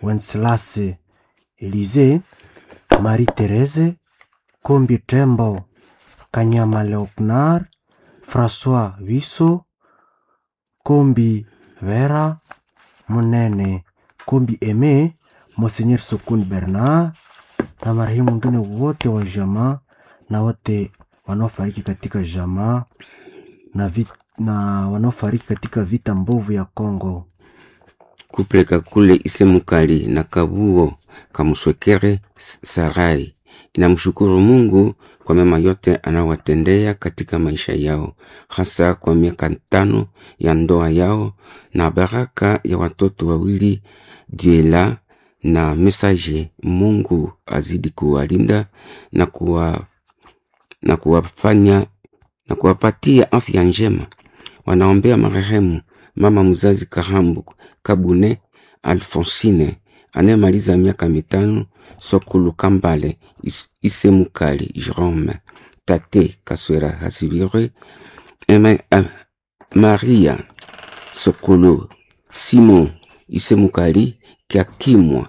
Wenceslas Elize, Marie Therese Kombi Tembo, Kanyama Leopnar, Francois Wiso, Kombi Vera, Munene Kombi Eme, Monseigneur Sokuni Bernard na marehemu wengine wote wa jamaa na wote wanaofariki katika jamaa na, vit, na wanaofariki katika vita mbovu ya Kongo. kupeleka kule Isemukali na Kabuo Kamuswekere Sarai inamshukuru Mungu kwa mema yote anawatendea katika maisha yao, hasa kwa miaka tano ya ndoa yao na baraka ya watoto wawili Diela na Mesaje. Mungu azidi kuwalinda na kuwa na kuwafanya na kuwapatia afya njema. Wanaombea marehemu mama mzazi Kahambu Kabune Alfonsine anayemaliza miaka mitano, Sokulu Kambale Is- Isemukali Jerome, tate Kaswera Hasibirwe, Ema- Am- Maria Sokulu Simon Isemukali Kiakimwa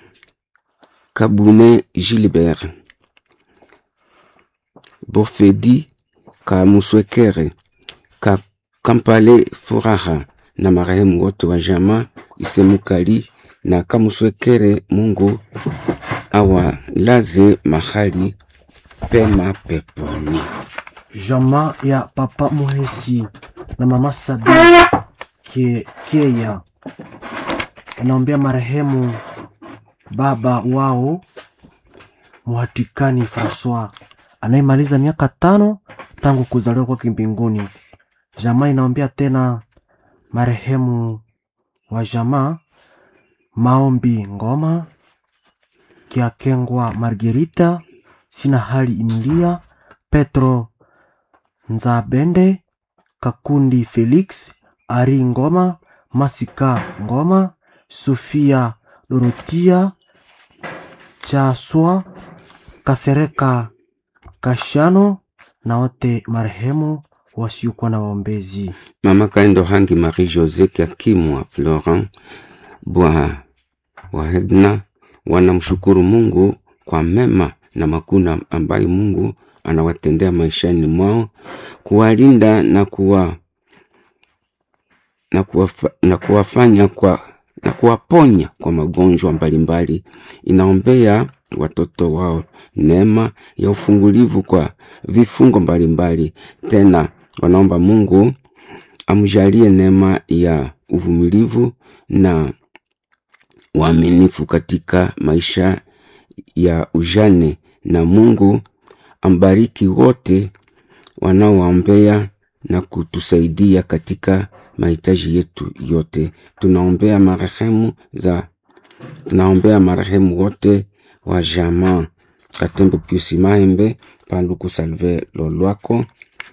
Kabune Gilbert Bofedi Kamuswekere Ka Kampale Furaha na marehemu wote wa jamaa Isemukali na Kamuswekere. Mungu awalaze mahali pema peponi. Jamaa ya Papa Muhesi na Mama Sabina Kie- Kieya wanaombea marehemu baba wao Muhatikani Francois anayemaliza miaka tano tangu kuzaliwa kwake mbinguni. Jamaa inaombea tena marehemu wa jamaa Maombi Ngoma Kiakengwa Margerita Sina Hali Emilia Petro Nzabende Kakundi Felix Ari Ngoma Masika Ngoma Sofia Dorotia Chaswa Kasereka Kashano na wote marehemu wasiokuwa na waombezi. Mama Kaindo Hangi Marie Jose Kiakimwa Florent Bwa Wahedna wanamshukuru Mungu kwa mema na makuna ambayo Mungu anawatendea maishani mwao, kuwalinda na kuwa na, kuwafa, na kuwafanya kwa na kuwaponya kwa magonjwa mbalimbali. Inaombea watoto wao neema ya ufungulivu kwa vifungo mbalimbali. Tena wanaomba Mungu amjalie neema ya uvumilivu na uaminifu katika maisha ya ujane, na Mungu ambariki wote wanaowaombea na kutusaidia katika mahitaji yetu yote. Tunaombea marehemu za tunaombea marehemu wote wa jamaa Katembo Piusi Mahembe, Paluku Salve Lolwako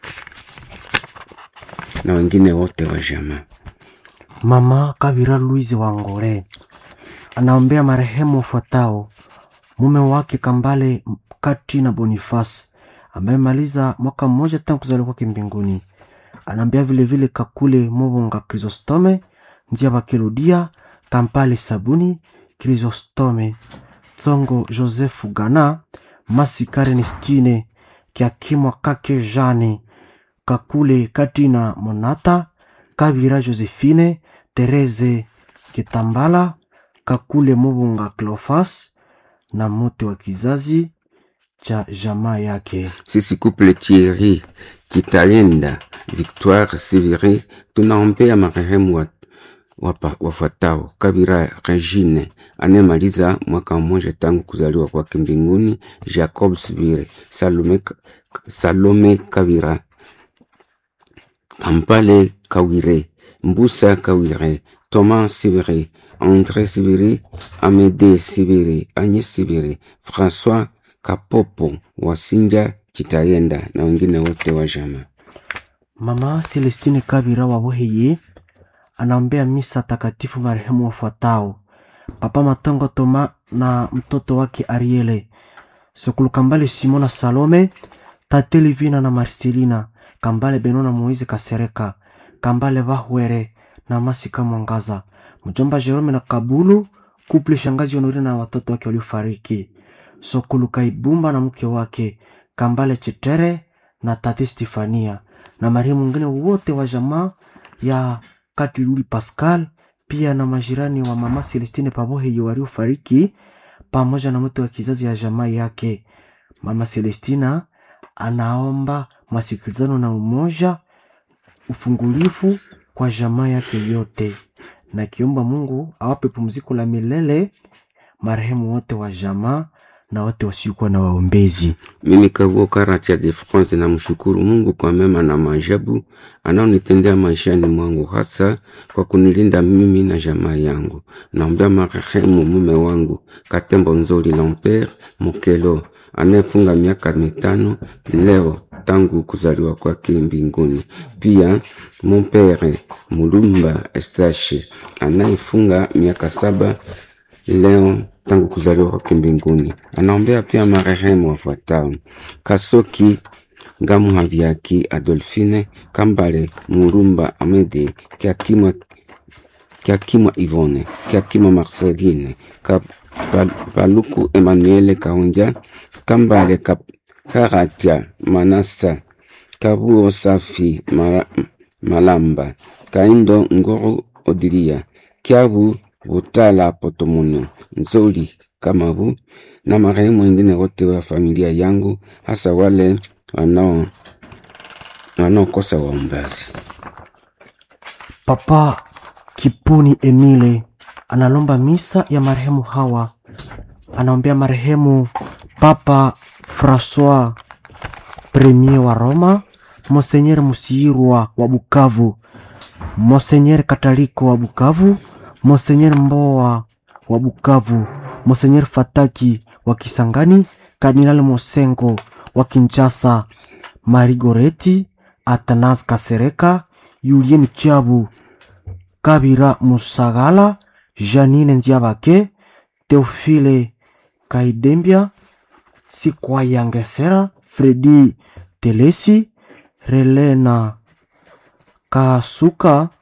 na wengine wote wa jamaa. Mama Kavira Louise Wangore anaombea marehemu wafuatao: mume wake Kambale Kati na Boniface ambaye maliza mwaka mmoja tangu kuzaliwa kwake mbinguni. Anaombea vilevile Kakule Mobonga Chrysostome Nzia Bakeludia Kampale Sabuni Chrysostome Tsongo Joseph Gana Masika Ernestine Kiakimwa Kake Jane Kakule Katina Monata Kavira Josephine Tereze Kitambala Kakule Mobunga Cleofas na mote wa kizazi cha jamaa yake. Sisi couple Thierry Kitayenda Victoire Siviri tunaombea marehemu wa wapa- wafuatao: Kabira Regine anayemaliza mwaka mmoja tangu kuzaliwa kwake mbinguni, Jacob Sivire, Salome, Salome Kabira, Kampale Kawire, Mbusa Kawire, Thomas Sibiri, André Sibiri, Amédée Sibiri, Agnes Sibiri, François Kapopo, Wasinja Kitayenda na wengine wote wa jamaa. Mama Celestine Kabira wa Boheye anaombea misa takatifu marehemu wafuatao: Papa Matongo Toma na mtoto wake Ariele, Sokulu Kambale Simona Salome, Tate Livina na Marcelina, Kambale Benona Moize Kasereka, Kambale Vahwere na Masika Mwangaza, mjomba Jerome na Kabulu kuple shangazi Honorine na watoto wake waliofariki, Sokulu Kaibumba na mke wake Kambale Chetere na tate Stefania na marehemu mwingine wote wa jamaa ya Katiluli Pascal, pia na majirani wa mama Celestine Pabohe waliofariki pamoja na mtu wa kizazi ya jamaa yake. Mama Celestina anaomba masikilizano na umoja ufungulifu kwa jamaa yake yote, na kiomba Mungu awape pumziko la milele marehemu wote wa jamaa na wote wasiokuwa na waombezi. Mimi Kavuo Karatia de France namshukuru Mungu kwa mema na maajabu anaonitendea maishani mwangu, hasa kwa kunilinda mimi na jamaa yangu. Naombea marehemu mume wangu Katembo Nzoli Lomper Mokelo anayefunga miaka mitano leo tangu kuzaliwa kwake mbinguni. Pia Mompere Mulumba Estache anayefunga miaka saba leo tangu kuzaliwa kwake mbinguni. Anaombea pia marehemu wafuatao: Kasoki Ngamu Haviaki Adolfine Kambale Murumba Amede Kiakimwa Kiakimwa Ivone Kiakimwa Marceline Ka- Pa- Paluku Emmanuel Kaunja Kambale Kap- Karatia Manasa Kabuo Safi Mara- Malamba Kaindo Ngoro Odilia Kiabu Butala Potomono Nzoli Kamabu na marehemu wengine wote wa familia yangu, hasa wale wanao wanaokosa waombazi. Papa Kipuni Emile analomba misa ya marehemu hawa, anaombea marehemu Papa Francois Premier wa Roma, Monseigneur Musirwa wa Bukavu, Monseigneur Kataliko wa Bukavu, Monseigneur Mboa wa Bukavu, Monseigneur Fataki wa Kisangani, Kardinal Mosengo wa Kinshasa, Marigoreti Atanas Kasereka, Julien Chabu Kabira Musagala, Janine Nziabake, Teofile Kaidembia, Sikwayangesera, Fredi Telesi, Relena Kasuka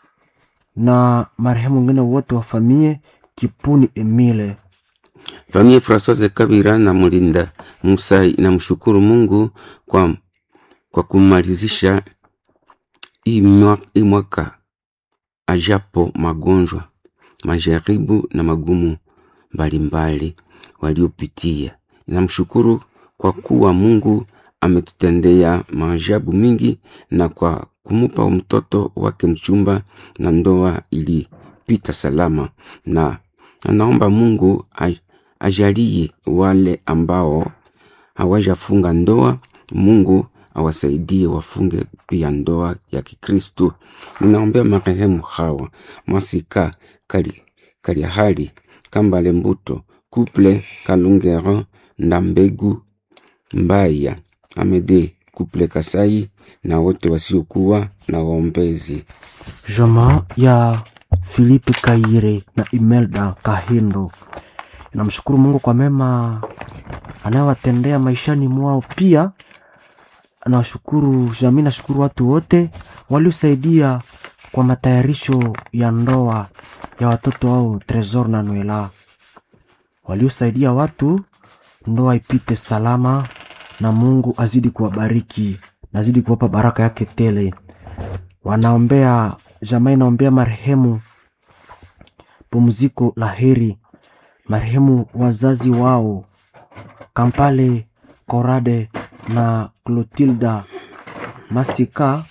na marehemu wengine wote wa familia Kipuni Emile. Familia Francoise Kabira na Mulinda Musai inamshukuru Mungu kwa, kwa kumalizisha hii mwa- hii mwaka ajapo magonjwa, majaribu na magumu mbalimbali waliopitia. Inamshukuru kwa kuwa Mungu ametutendea maajabu mingi na kwa kumupa mtoto wake mchumba na ndoa ilipita salama, na anaomba Mungu aj- ajalie wale ambao hawajafunga ndoa, Mungu awasaidie wafunge pia ndoa ya Kikristo. Ninaombea marehemu hawa Masika Kali, Kaliahali Kambale Mbuto Kuple Kalungero Ndambegu Mbaya Amede Kuple Kasai na wote wasiokuwa na waombezi. Jamaa ya Filipe Kaire na Imelda Kahindo inamshukuru Mungu kwa mema anayowatendea maishani mwao. Pia anawashukuru jamii, nashukuru watu wote waliosaidia kwa matayarisho ya ndoa ya watoto wao Tresor na Noela, waliosaidia watu ndoa ipite salama, na Mungu azidi kuwabariki, nazidi kuwapa baraka yake tele wanaombea jamaa inaombea marehemu pumziko la heri, marehemu wazazi wao Kampale Korade na Clotilda Masika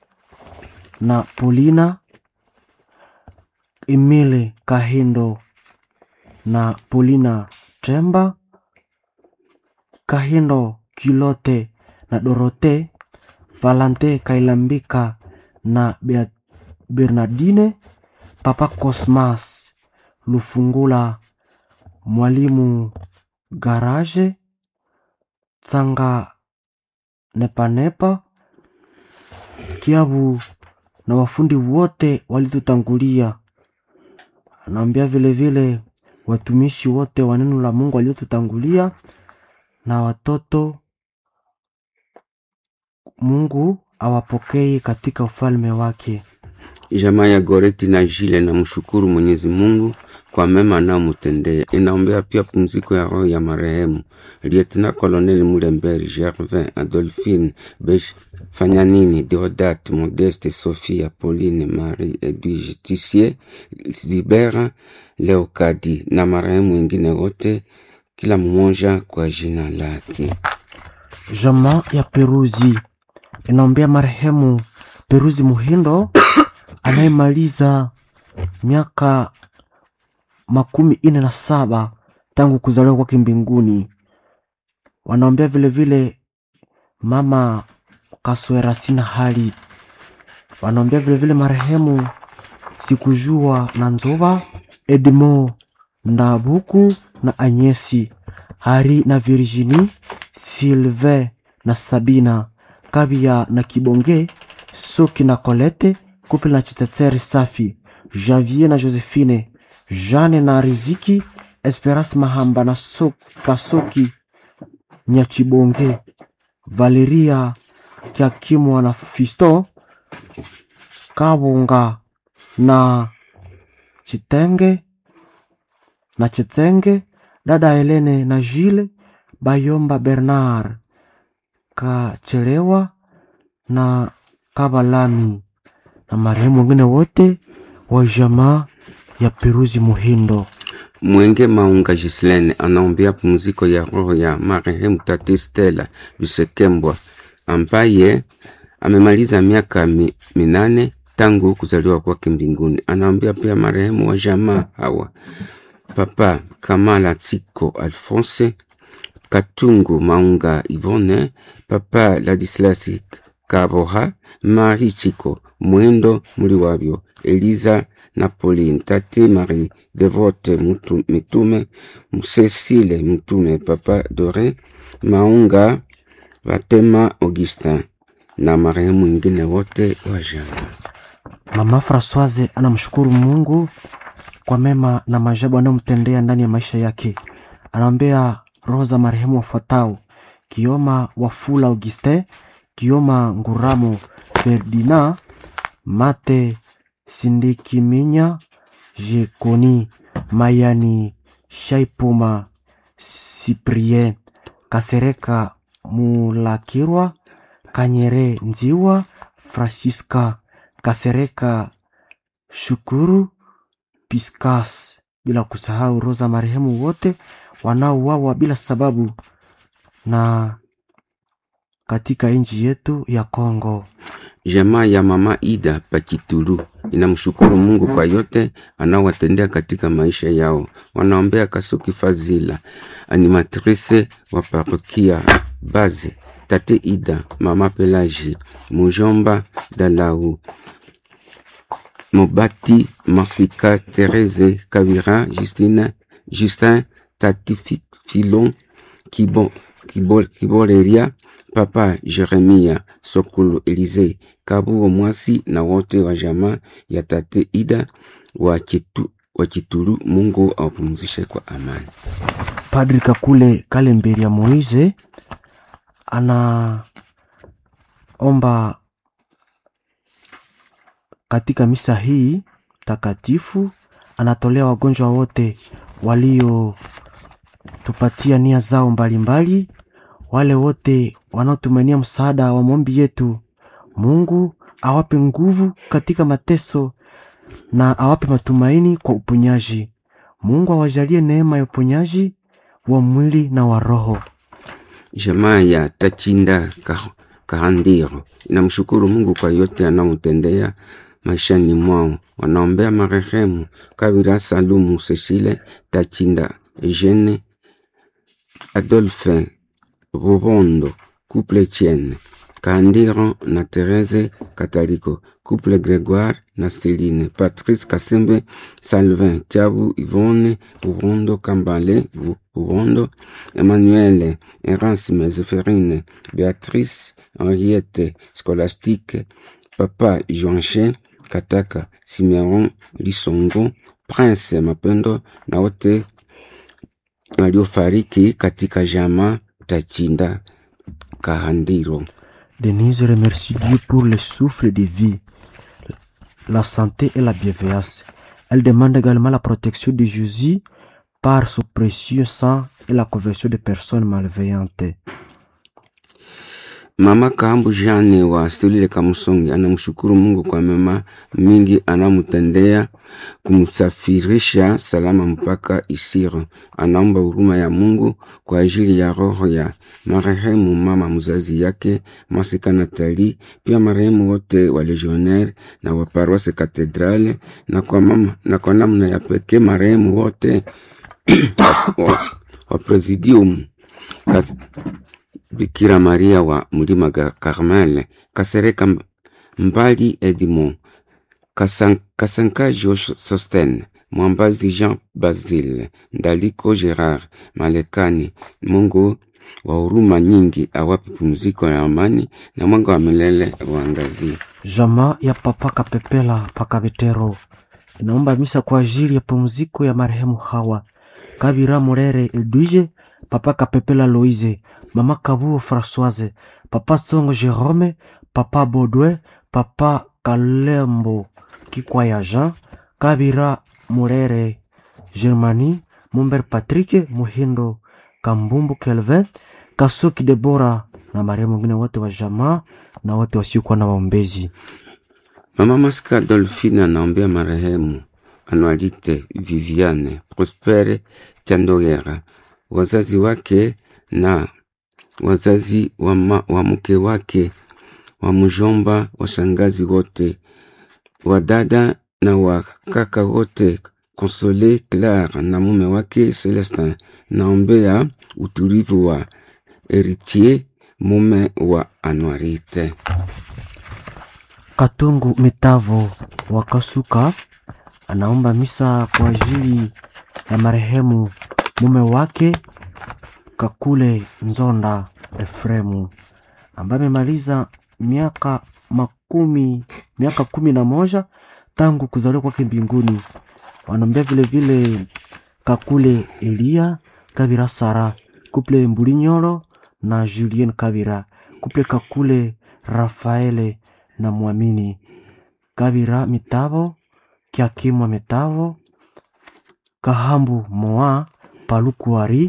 na Polina Emile Kahindo na Polina Tremba Kahindo Kilote na Dorote Valante Kailambika na Bea- Bernardine Papa Cosmas Lufungula Mwalimu Garage Tsanga Nepanepa Kiabu na wafundi wote walitutangulia. Anaambia vile vile watumishi wote wa neno la Mungu waliotutangulia na watoto Mungu awapokee katika ufalme wake. Jamaa ya Goreti na Jile na mshukuru Mwenyezi Mungu kwa mema anayomtendea. Inaombea pia pumziko ya roho ya marehemu Lieutenant Colonel Mulemberi Gervin, Adolphine Besh, Fanyanini, Deodat, Modeste, Sophia, Pauline, Marie, Edwige, Tissier, Zibera, Leokadi na marehemu wengine wote, kila mmoja kwa jina lake. Jamaa ya Peruzi inaombea marehemu Peruzi Muhindo anayemaliza miaka makumi ine na saba tangu kuzaliwa kwake mbinguni. Wanaombea vilevile mama Kaswera sina hali. Wanaombea vilevile marehemu Sikujua na Nzova, Edmo Ndabuku na Anyesi Hari na Virginie, Sylvain na Sabina, Kabia na Kibonge, Soki na Colette, Couple na Chitetere Safi, Javier na Josephine, Jeanne na Riziki, Esperance Mahamba na so Kasoki Nyachibonge, Valeria Kiakimwa na Fisto, Kabunga na Chitenge na Chitenge, dada Helene na Jile Bayomba Bernard Kachelewa na Kabalami na marehemu wengine wote wa jamaa ya Peruzi Muhindo. Mwenge Maunga Gislene anaombea pumziko ya roho ya marehemu Tati Stella Bisekembwa ambaye amemaliza miaka mi, minane tangu kuzaliwa kwake mbinguni. Anaombea pia marehemu wa jamaa hawa Papa Kamala Tsiko Alphonse Katungu Maunga Ivone, Papa Ladislasi Kaboha, Marie Chiko Mwendo Muliwabyo, Eliza na Pauline, Tate Marie Devote Mutu- Mitume, Cecile Mtume, Papa Dore Maunga, Batema Augustin na marehemu wengine wote wa jamaa. Mama Francoise anamshukuru Mungu kwa mema na maajabu anayomtendea ndani ya maisha yake. Anaombea roho za marehemu wafuatao: Kioma Wafula Augustin, Kioma Nguramo Ferdinand, Mate Sindikiminya, Jekoni Mayani, Shaipuma Cyprien, Kasereka Mulakirwa, Kanyere Nziwa, Francisca Kasereka Shukuru Piscas, bila kusahau roho za marehemu wote wanaouawa bila sababu na katika nchi yetu ya Kongo. Jamaa ya mama Ida Pakitulu inamshukuru Mungu kwa yote anaowatendea katika maisha yao. Wanaombea Kasuki Fazila, animatrice wa parokia Baze, tate Ida, mama Pelagie, mujomba Dalau, Mobati Masika, Therese Kabira, Justine, Justin, tati Fi- Filon, Kibo, Kibo, Kiboleria, Papa Jeremia Sokulu Elize Kabuo Mwasi na wote wa jamaa ya tate Ida wa Kitu, wa Kitulu. Mungu awapumzishe kwa amani. Padri Kakule Kalemberi ya Moize anaomba katika misa hii takatifu, anatolea wagonjwa wote waliotupatia nia zao mbalimbali, wale wote wanaotumainia msaada wa maombi yetu. Mungu awape nguvu katika mateso na awape matumaini kwa uponyaji. Mungu awajalie neema ya uponyaji wa mwili na wa roho. Jamaa ya Tachinda Ka- Kahandiro inamshukuru Mungu kwa yote anaomtendea maishani mwao. Wanaombea marehemu Kabira Salumu Cecile Tachinda Eugene Adolphe Rubondo Couple Etienne Kahandiro na Therese Kataliko Couple Gregoire na Celine Patrice Kasembe Salvin Tiabu Yvonne Urondo Kambale Ru- Urondo Emmanuel Erasme Zéphérine Béatrice Henriette Scolastique Papa Joanche Kataka Simeon Lisongo Prince Mapendo na wote waliofariki katika jamaa Tachinda Kahandiro. Denise remercie Dieu pour le souffle de vie, la santé et la bienveillance. Elle demande également la protection de Jésus par son précieux sang et la conversion des personnes malveillantes. Mama Kaambu Jane wa Stolile Kamusongi anamshukuru Mungu kwa mema mingi anamtendea kumsafirisha salama mpaka Isiro. Anaomba huruma ya Mungu kwa ajili ya roho ya marehemu mama mzazi yake Masika Natali, pia marehemu wote wa legionnaire na wa paroisse katedrale, na kwa mama, na kwa namna ya pekee marehemu wote wa, wa presidium Kas, Bikira Maria wa Mlima ga Carmel, Kasereka Mbali Edmond, Kasan, Kasankajo Sosten, Mwambazi Jean Basile, Ndaliko Gerard, Malekani. Mungu wa huruma nyingi awape pumziko ya amani na mwanga wa milele uangazie. Jamaa ya Papa Kapepela Pakabetero inaomba misa kwa ajili ya pumziko ya marehemu Hawa Kabira Murere Edwige, Papa Kapepela Loise, Mama Kabuo Françoise, Papa Tsongo Jerome, Papa Baudouin, Papa Kalembo Kikwaya Jean, Kabira Murere Germani, Mumber Patrick, Muhindo Kambumbu Kelvin, Kasoki Debora na marehemu wengine wote wa jamaa na wote wasiokuwa na waombezi. Mama Masika Dolphine anaombea marehemu Anualite Viviane Prospere Chandogera, wazazi wake na wazazi wa, ma, wa mke wake, wa mjomba, washangazi wote, wadada na wakaka wote, Console Claire na mume wake Celestin. Naombea utulivu wa Heritier mume wa Anuarite. Katungu Mitavo wa Kasuka anaomba misa kwa ajili ya marehemu mume wake Kakule Nzonda Efremu ambaye amemaliza miaka makumi miaka kumi na moja tangu kuzaliwa kwake mbinguni. Wanaombea vile vile Kakule Elia Kabira Sara kuple Mbulinyolo na Julien Kabira kuple Kakule Rafaele na Mwamini Kabira Mitavo Kiakimwa Mitavo Kahambu Moa Palukuari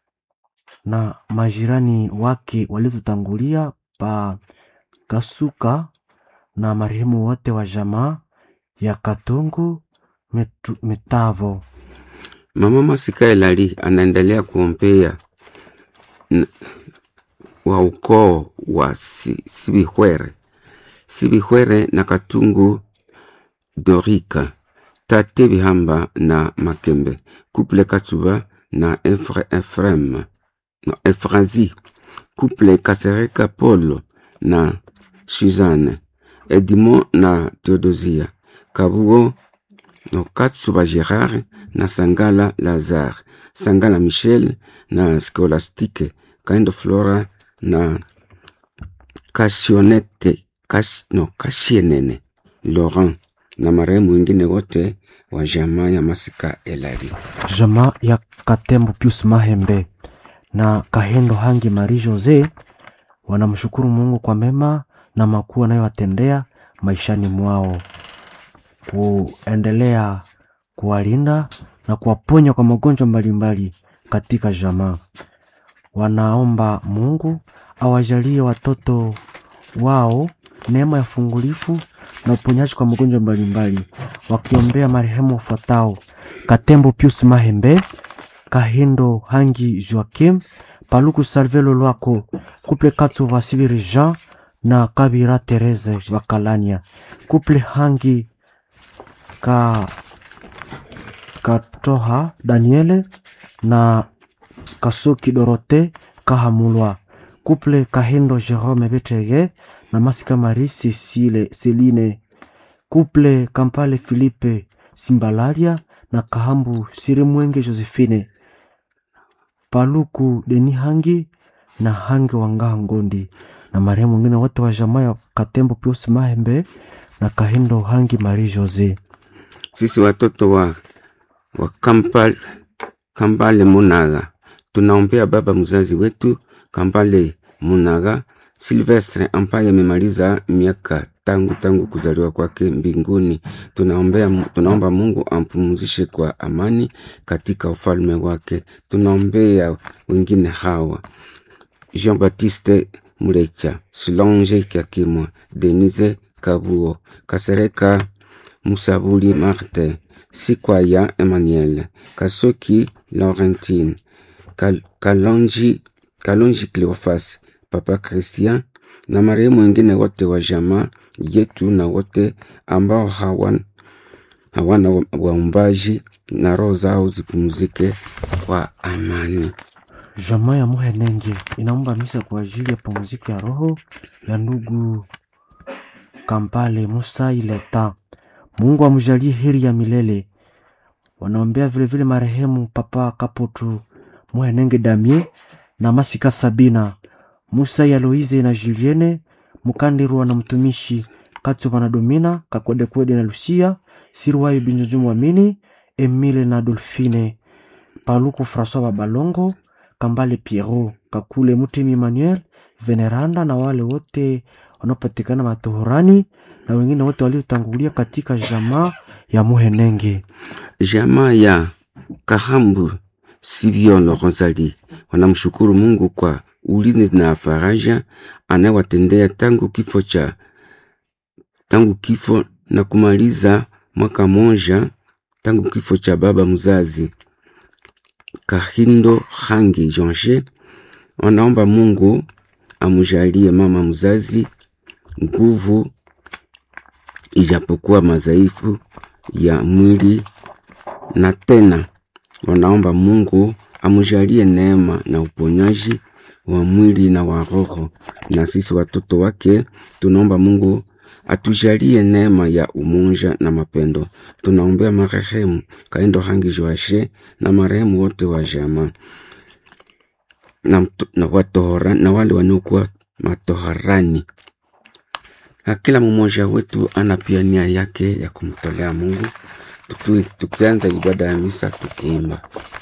na majirani wake waliotutangulia pa Kasuka na marehemu wote wa jamaa ya Katungu Mitu- Mitavo. Mama Masika Elali anaendelea kuombea n- wa ukoo wa si, Sibihwere Sibihwere na Katungu Dorika Tate Bihamba na Makembe Couple Katsuba na Efre, Efrem na Efrazi Couple Kasereka Polo na Suzanne Edmond na Theodosia Kabuo no Katsuba Gerard na Sangala Lazare, Sangala Michel na Scholastique, Kaindo Flora na Kasionete, Kas, no, Kasienene Laurent na marehemu wengine wote wa jamaa ya Masika Elari. jamaa ya Katembo Pius Mahembe na Kahendo Hangi Marie Jose wanamshukuru Mungu kwa mema na makuu anayowatendea maishani mwao, kuendelea kuwalinda na kuwaponya kwa magonjwa mbalimbali katika jamaa. Wanaomba Mungu awajalie watoto wao neema ya fungulifu na uponyaji kwa magonjwa mbalimbali, wakiombea marehemu wafuatao: Katembo Pius Mahembe, Kahindo Hangi Joakim, Paluku Salvelo Lwako, Kuple Katsu Vasili Jean na Kabira Therese Bakalania, Kuple Hangi ka Katoha Daniele na Kasuki Dorote Kahamulwa, Kuple Kahindo Jerome Betege na Masika Marie Cecile Celine, Kuple Kampale Philippe Simbalaria na Kahambu Sirimwenge Josephine, Paluku Deni Hangi na Hangi Wangaha Ngondi na marehemu wengine wote wa jamaa ya Katembo Pius Mahembe na Kahindo Hangi Marie Jose. Sisi watoto wa, wa Kampal, Kambale Munaga tunaombea baba mzazi wetu Kambale Munaga Silvestre ambaye amemaliza miaka tangu tangu kuzaliwa kwake mbinguni. Tunaombea, tunaomba Mungu ampumzishe kwa amani katika ufalme wake. Tunaombea wengine hawa Jean Baptiste Mulecha, Solange Kiakimwa, Denise Kabuo, Kasereka Musabuli Marte, Sikwaya Emmanuel, Kasoki Laurentine, Kal Kalonji, Kalonji Cleofas, Papa Christian na marehemu wengine wote wa jamaa yetu na wote ambao hawan, hawana waumbaji na roho zao zipumzike kwa amani. Jamaa ya Muhenenge inaomba misa kwa ajili ya pumziko ya roho ya ndugu Kampale Musa Ileta. Mungu amjalie heri ya milele. Wanaombea vilevile marehemu Papa Kaputu Muhenenge Damie na Masika Sabina Musa ya Loize na Julienne Mukandirwa na mtumishi Katsuba na Domina Kakwedekwede na Lucia Sirwayo Binjojo Mwamini Emile na Dolfine Paluku François Babalongo Kambale Pierrot Kakule Mutimi Emmanuel Veneranda na wale wote wanaopatikana matohorani na wengine wote waliotangulia katika jamaa ya Muhenenge. Jamaa ya Kahambu Siviolo Rosali wanamshukuru Mungu kwa ulinzi na faraja anayewatendea tangu kifo cha tangu kifo na kumaliza mwaka moja tangu kifo cha baba mzazi Kahindo Hangi Jonge. Wanaomba Mungu amujalie mama mzazi nguvu, ijapokuwa madhaifu ya mwili, na tena wanaomba Mungu amujalie neema na uponyaji wa mwili na wa roho. Na sisi watoto wake tunaomba Mungu atujalie neema ya umoja na mapendo. Tunaombea marehemu Kaendo Hangi Joashe na marehemu wote wa jamaa na, na, watohora, na wale wanaokuwa matoharani. Na kila mmoja wetu ana pia nia yake ya kumtolea Mungu. Tukianza ibada ya misa tukiimba